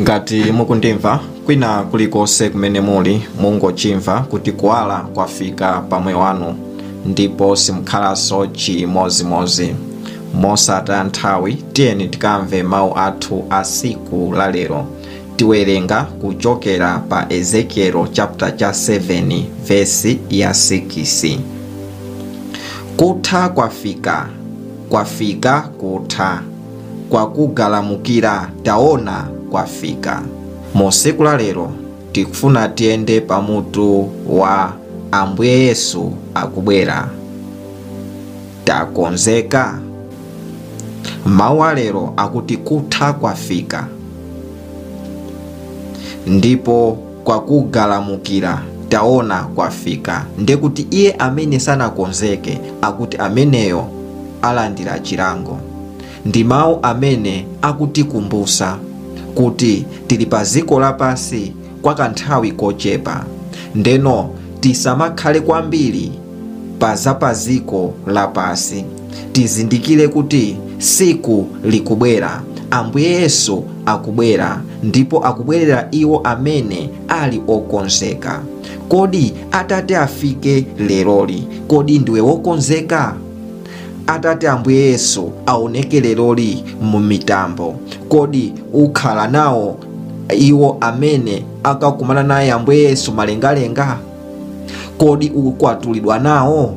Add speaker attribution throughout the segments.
Speaker 1: ngati mukundimva kwina kulikonse kumene muli mungochimva kuti kuwala kwafika pamoyo wanu ndipo simukhalanso chimozimozi mosataya nthawi tiyeni tikamve mawu athu a siku la lero tiwerenga kuchokera pa ezekielo chapter cha 7 vesi ya 6 kutha kwafika kwafika kutha kwakugalamukira taona kwafika mu siku la lero tikufuna tiyende pamutu wa ambuye yesu akubwera takonzeka mawu alero akuti kutha kwafika ndipo kwakugalamukira taona kwafika ndekuti iye amene sanakonzeke akuti ameneyo alandira chilango ndi mawu amene akutikumbusa kuti tili pa ziko lapasi kwa kanthawi kochepa ndeno tisamakhale kwambiri pa zapaziko lapasi tizindikire kuti siku likubwera ambuye yesu akubwera ndipo akubwerera iwo amene ali okonzeka kodi atate afike leroli kodi ndiwe wokonzeka atate ambuye yesu aoneke leroli mu mitambo kodi ukhala nawo iwo amene akakumana naye ambuye yesu malengalenga kodi ukukwatulidwa nawo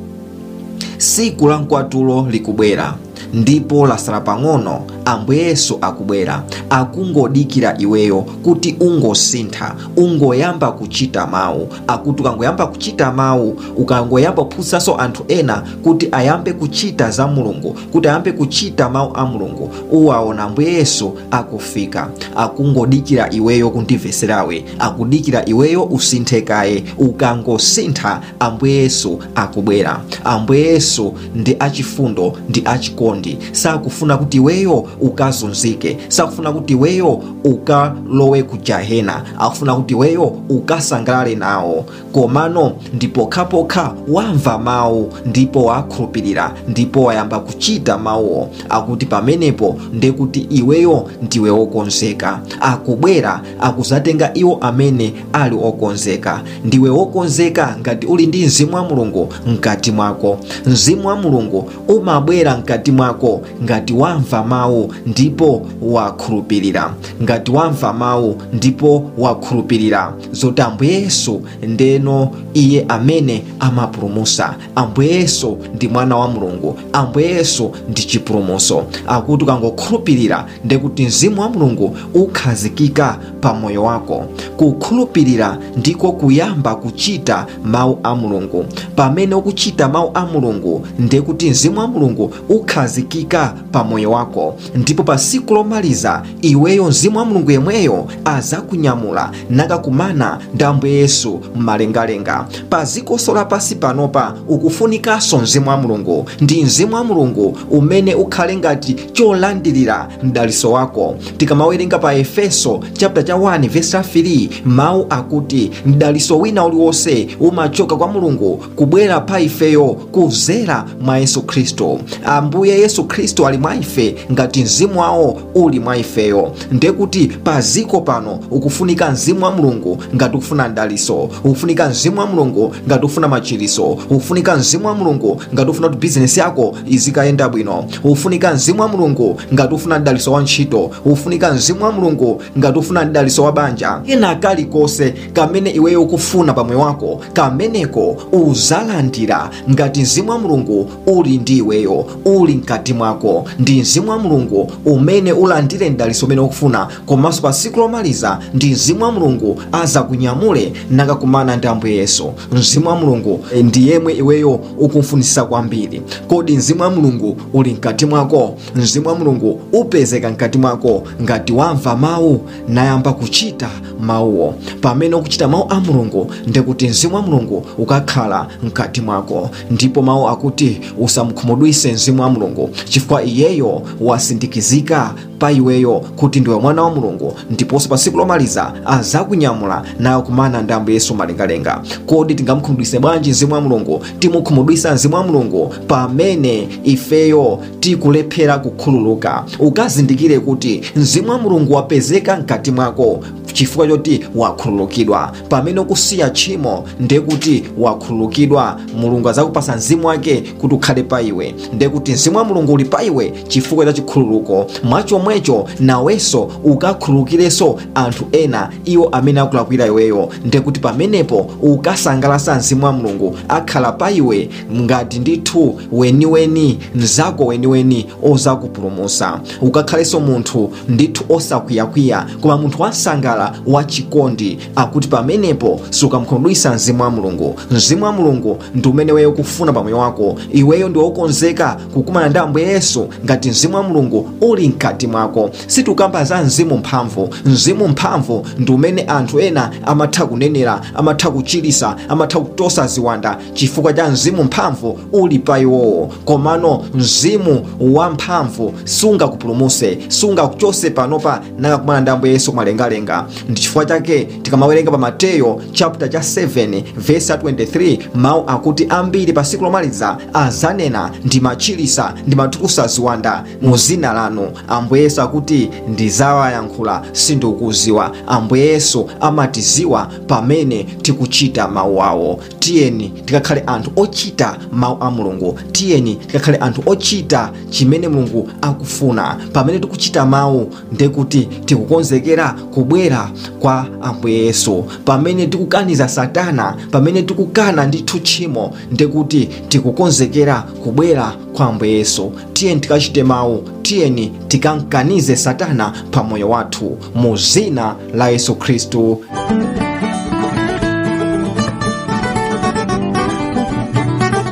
Speaker 1: siku la mkwatulo likubwera ndipo lasala pang'ono ambuye yesu akubwera akungodikira iweyo kuti ungosintha ungoyamba kuchita mawu akuti ukangoyamba kuchita mawu ukangoyamba kuphunzitsanso anthu ena kuti ayambe kuchita za mulungu kuti ayambe kuchita mawu a mulungu uwaona ambuye yesu akufika akungodikira iweyo kundimveserawe akudikira iweyo usinthe kaye ukangosintha ambuye yesu akubwera ambuye yesu ndi achifundo ndi achikondi sakufuna kuti iweyo ukazunzike sakufuna kuti iweyo ukalowe ku jahena akufuna kuti iweyo ukasangalale nawo komano ndi pokhapokha wamva mawu ndipo wakhulupirira ndipo wayamba kuchita mawuwo akuti pamenepo ndekuti iweyo ndiwe wokonzeka akubwera akuzatenga iwo amene ali okonzeka ndiwe wokonzeka ngati uli ndi mzimu wa mulungu mkati mwako mzimu wa mulungu umabwera mkati mwako ngati wamva mawu ndipo wakhulupirira ngati wamva mawu ndipo wakhulupirira zoti ambuye yesu ndeno iye amene amapulumusa ambuye yesu ndi mwana wa mulungu ambuye yesu ndi chipulumuso akuti ukangokhulupirira ndekuti mzimu wa mulungu ukhazikika pa moyo wako kukhulupirira ndiko kuyamba kuchita mawu a mulungu pamene ukuchita mawu a mulungu ndekuti mzimu wa mulungu ukhazikika pa moyo wako ndipo pa siku lomaliza iweyo mzimu wa mulungu yemweyo azakunyamula nakakumana ndi ambuye yesu mmalengalenga pa zikonso lapasi panopa ukufunikanso mzimu wa mulungu ndi mzimu wa mulungu umene ukhale ngati cholandirira mdaliso wako tikamawerenga pa efeso chapter cha 1 verse 3 mawu akuti mdaliso wina uliwonse umachoka kwa mulungu kubwera pa ifeyo kuzera mwa yesu khristu ambuye yesu khristu ali mwa ife ngati mzimu wawo uli mwa ifeyo ndekuti pa ziko pano ukufunika mzimu wa mulungu ngati ukufuna mdaliso ukufunika mzimu wa mulungu ngati ufuna machiriso ukufunika mzimu wa mulungu ngati ufuna kuti bizinesi yako izikayenda bwino ukufunika mzimu wa mulungu ngati ufuna mdaliso wa ntchito ukufunika mzimu wa mulungu ngati ufuna mdaliso wa banja kena kalikonse kamene iweyo ukufuna pamwe wako kameneko uzalandira ngati mzimu wa mulungu uli ndi iweyo uli mkati mwako ndi mzimu wa mulungu umene ulandire mdaliso umene ukufuna komanso pa siku lomaliza ndi mzimu wa mulungu azakunyamule nakakumana ndi ambuye yesu mzimu wa mulungu ndi yemwe iweyo ukumfunisisa kwambiri kodi mzimu wa mulungu uli mkati mwako mzimu wa mulungu upezeka mkati mwako ngati wamva mawu nayamba kuchita mawuwo pamene ukuchita mawu a mulungu ndikuti mzimu wa mulungu ukakhala mkati mwako ndipo mawu akuti usamkhumudwise mzimu wa mulungu chifukwa iyeyo wasindikizika pa iweyo kuti ndiwe mwana wa mulungu ndiponso pa tsiku lomaliza azakunyamula nayo kumana ndi ambuye yesu malengalenga kodi tingamukhumudwitse bwanji mzimu wa mulungu timukhumudwitsa mzimu wa mulungu pamene ifeyo tikulephera kukhululuka ukazindikire kuti mzimu wa mulungu wapezeka mkati mwako chifukwa choti wakhululukidwa pamene ukusiya tchimo ndekuti wakhululukidwa mulungu azakupasa mzimu wake kuti ukhale pa iwe ndekuti mzimu wa mulungu uli pa iwe chifukwa cha chikhululuko mwachomwecho nawenso ukakhululukirenso anthu ena iwo amene akulakwira iweyo ndekuti pamenepo ukasangalasa mzimu wa mulungu akhala pa iwe ngati ndithu weniweni mzako weniweni ozakupulumusa ukakhalenso munthu ndithu osakwiyakwiya koma munthu wasangala wachikondi akuti pamenepo sukamkhumudwitsa mzimu wa mulungu mzimu wa mulungu ndi umene weyo kufuna pamoyo wako iweyo ndi wokonzeka kukumana ndi ambuye yesu ngati mzimu wa mulungu uli mkati mwako sitikukamba za mzimu mphamvu mzimu mphamvu ndi umene anthu ena amatha kunenera amatha kuchilisa amatha kutosa ziwanda chifukwa cha mzimu mphamvu uli pa iwowo komano mzimu wamphamvu sungakupulumuse sungakuchose panopa nakakumana ndi ambuye yesu mwalengalenga ndi chifukwa chake tikamawerenga pa mateyo chapter cha 7 verse 23 mawu akuti ambiri pa siku lomaliza azanena ndimachilisa ndimatukusa ziwanda mu zina lanu ambuye yesu akuti ndizawayankhula sindikuziwa ambuye yesu amatiziwa pamene tikuchita mawu awo tiyeni tikakhale anthu ochita mawu a mulungu tiyeni tikakhale anthu ochita chimene mulungu akufuna pamene tikuchita mawu ndekuti tikukonzekera kubwera kwa ambuye yesu pamene tikukaniza satana pamene tikukana ndithu tchimo ndekuti tikukonzekera kubwera kwa ambuye yesu tiyeni tikachite mawu tiyeni tikamkanize satana pamoyo wathu mu zina la yesu khristu